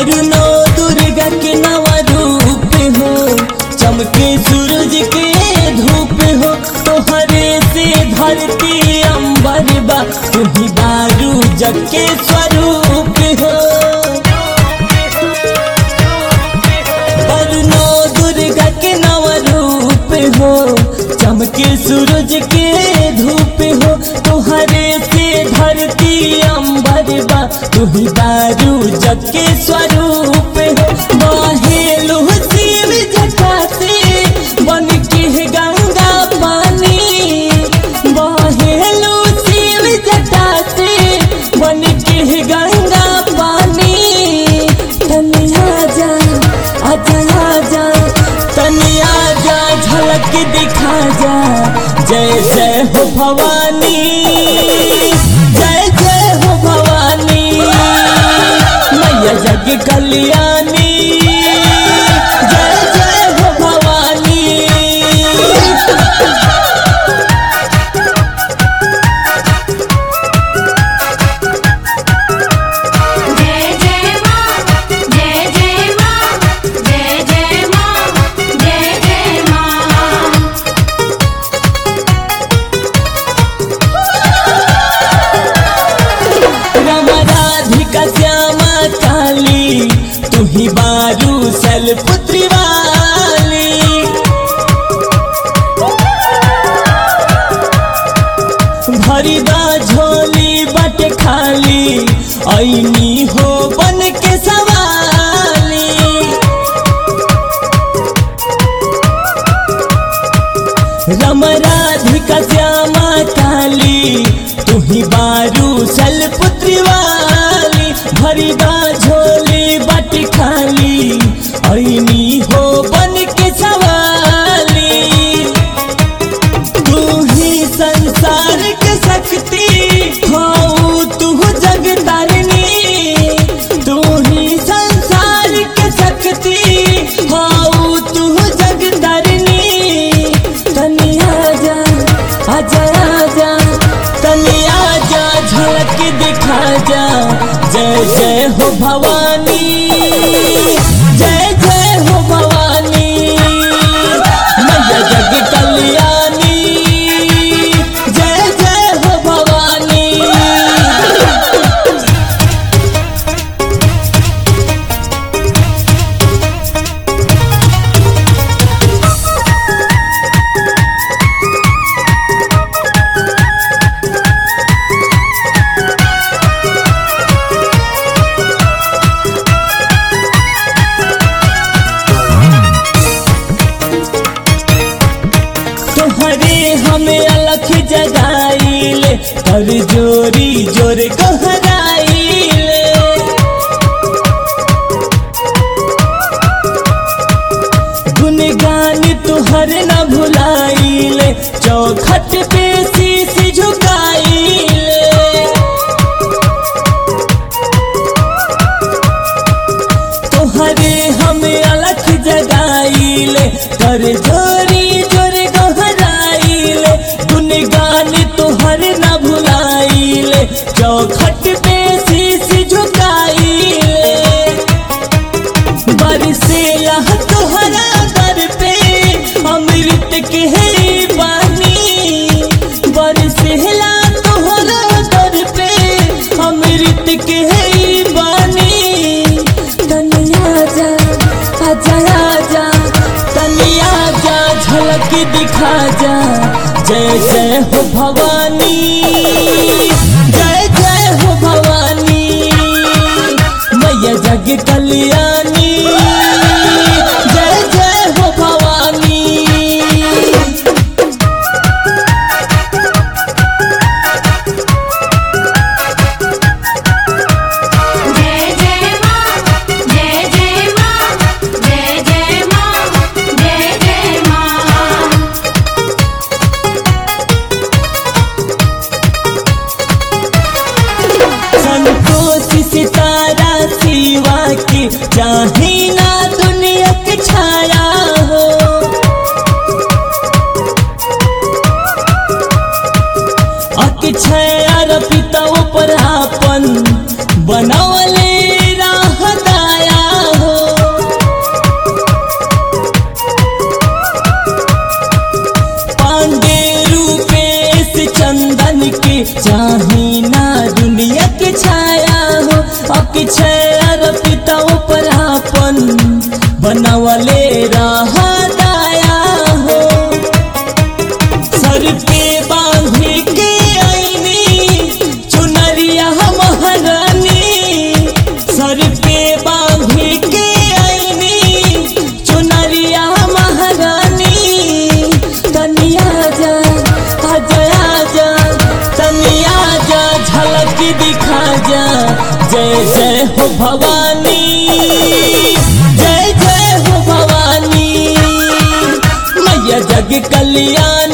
वरुणो दुर्गा के नव रूप हो चमके सूरज के धूप हो तोहरे से धरती अंबर बा तुही बारू जग के स्वरूप हो वरुणो दुर्गा के नव रूप हो चमके सूरज के धूप हो तोहरे से धरती अंबर बा तुही दारू जग के स्वरूप हो बहेलु शिव जटा से बन के गंगा पानी बहेलु शिव जटा से बन के गंगा पानी तनिया जा आजा आजा तनिया जा झलक दिखा जा जय जय हो भवानी जय जय हो भवानी मैया जग कल्याणी जय जय हो भवानी जय जय मां जय जय मां जय जय मां जय जय मां राम राधिका श्यामा काली तू ही बारू सल पुत्री वाली भरीदा झोली बट खाली ऐनी हो बन के सवाली रम राधिका श्यामा काली तू ही बारू सल पुत्री वाली भरीदा झोली बट खाली ऐनी हो बन के सवाली तू ही संसार के शक्ति हो तू जग तारिणी तू ही संसार के शक्ति हो तू जग तारिणी तनिया जा आजा आजा तनिया जा झलक दिखा जा जय जय हो भवानी जय जय हो भवानी मैया जग कल्याणी जय जय हो भवानी तोहरे हमें अलख जगाइले कर जोरी जोर कहराइले गुनगान तुहर न भुलाइले चौखट पे शीश झुकाइले तोहरे हमें अलख जगाइले कर जोरी जोर गहराइले गुनगान तोहर न भुलाइले चौखट पे शीश झुकाइले बरसेला तोहरा दर पे अमृत के है पानी बरसेला तोहरा दर पे अमृत के है पानी तनिया जा आजा आजा तनिया जा झलक दिखा जा जय जय हो भवानी जय जय हो भवानी मैया जग कल्याणी जय जय हो भवानी जय जय मां जय जय मां जय जय मां जय जय मां संतोष सितारा सिवा के चाहे ना दुनिया के छाया हो अक्षय पिता पर आपन बनवले राह दाया बनवले रहा दाया हो सर पे बांधी के आईनी चुनरिया महारानी सर पे बांधी के आईनी चुनरिया महारानी तनिया जा आजा आजा तनिया जा झलक दिखा जा जय जय हो भवानी जय जय हो भवानी मैया जग कल्याण